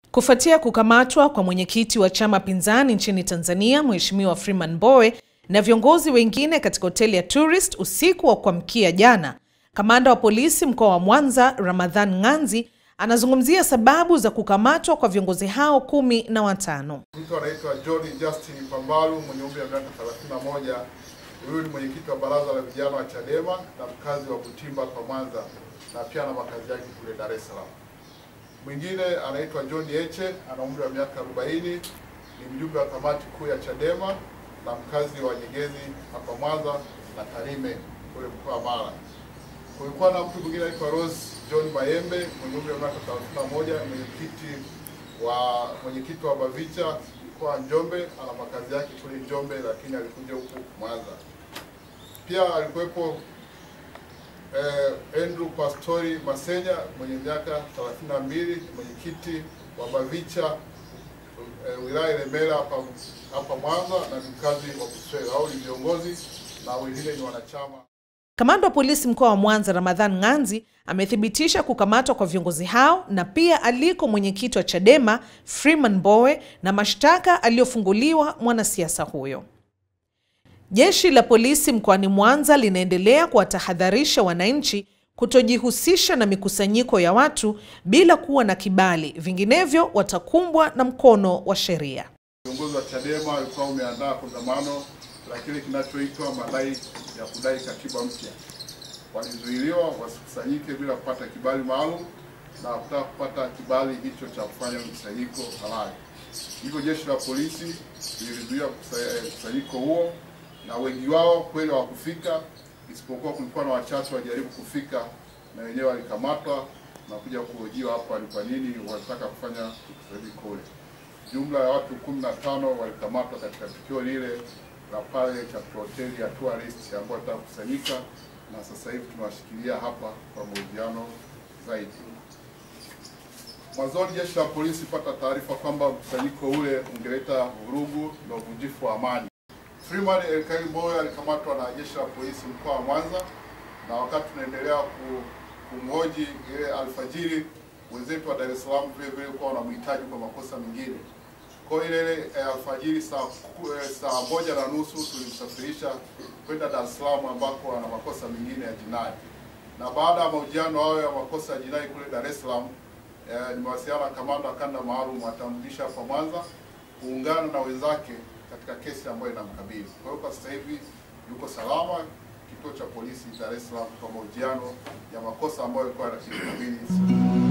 Kufuatia kukamatwa kwa mwenyekiti wa chama pinzani nchini Tanzania, Mheshimiwa Freeman Mbowe na viongozi wengine katika hoteli ya Tourist usiku wa kuamkia jana, kamanda wa polisi mkoa wa Mwanza, Ramadhan Ng'anzi, anazungumzia sababu za kukamatwa kwa viongozi hao kumi na watano. Mtu anaitwa John Justin Pambalu mwenye umri wa miaka 31. Huyu ni mwenyekiti wa baraza la vijana wa Chadema na mkazi wa Butimba kwa Mwanza, na pia na makazi yake kule Dar es Salaam. Mwingine anaitwa John Heche ana umri wa miaka 40, ni mjumbe wa kamati kuu ya Chadema na mkazi wa Nyegezi hapa Mwanza na Tarime kule mkoa wa Mara. Kulikuwa na mtu mwingine anaitwa Rose John Mayembe mwenye umri wa miaka 31, mwenyekiti wa mwenyekiti wa Bavicha mkoa wa Njombe, ana makazi yake kule Njombe, lakini alikuja huku Mwanza. Pia alikuwepo eh, Andrew Pastori Masenya mwenye miaka 32, mwenyekiti wa Bavicha eh, wilaya Ilemela hapa hapa Mwanza na ni mkazi wa Buswelo. Hao ni viongozi na wengine ni wanachama. Kamanda wa polisi mkoa wa Mwanza Ramadhan Ng'anzi amethibitisha kukamatwa kwa viongozi hao na pia aliko mwenyekiti wa Chadema Freeman Mbowe na mashtaka aliyofunguliwa mwanasiasa huyo. Jeshi la polisi mkoani Mwanza linaendelea kuwatahadharisha wananchi kutojihusisha na mikusanyiko ya watu bila kuwa na kibali, vinginevyo watakumbwa na mkono wa sheria. Viongozi wa Chadema walikuwa wameandaa kongamano la kile kinachoitwa madai ya kudai katiba mpya. Walizuiliwa wasikusanyike bila kupata kibali maalum na kutaka kupata kibali hicho cha kufanya mkusanyiko halali. Hivyo jeshi la polisi lilizuia mkusanyiko huo, na wengi wao kweli hawakufika, isipokuwa kulikuwa na wachache wajaribu kufika, na wenyewe walikamatwa na kuja kuhojiwa hapa ni kwa nini walitaka kufanya mkusanyiko ule. Jumla ya watu 15 walikamatwa katika tukio lile la pale katika hoteli ya Tourist ambao walitaka kukusanyika, na sasa hivi tunawashikilia hapa kwa mahojiano zaidi. Mwanzoni jeshi la polisi pata taarifa kwamba mkusanyiko ule ungeleta vurugu na uvunjifu wa amani. Freeman Elkai Mbowe alikamatwa na jeshi la polisi mkoa wa Mwanza, na wakati tunaendelea ku- kumhoji ile alfajiri, wenzetu wa Dar es Salaam vile vile kwa wanamhitaji kwa makosa mengine. Kwa hiyo ile ile, eh, alfajiri saa ku- eh, saa moja na nusu tulimsafirisha kwenda Dar es Salaam ambako ana makosa mengine ya jinai, na baada ya mahojiano hayo ya makosa ya jinai kule Dar es Salaam eh, nimewasiliana na kamanda wa kanda maalum atamrudisha hapa Mwanza kuungana na wenzake katika kesi ambayo inamkabili. Kwa hiyo kwa sasa hivi yuko salama kituo cha polisi Dar es Salaam kwa mahojiano ya makosa ambayo yalikuwa yanakabili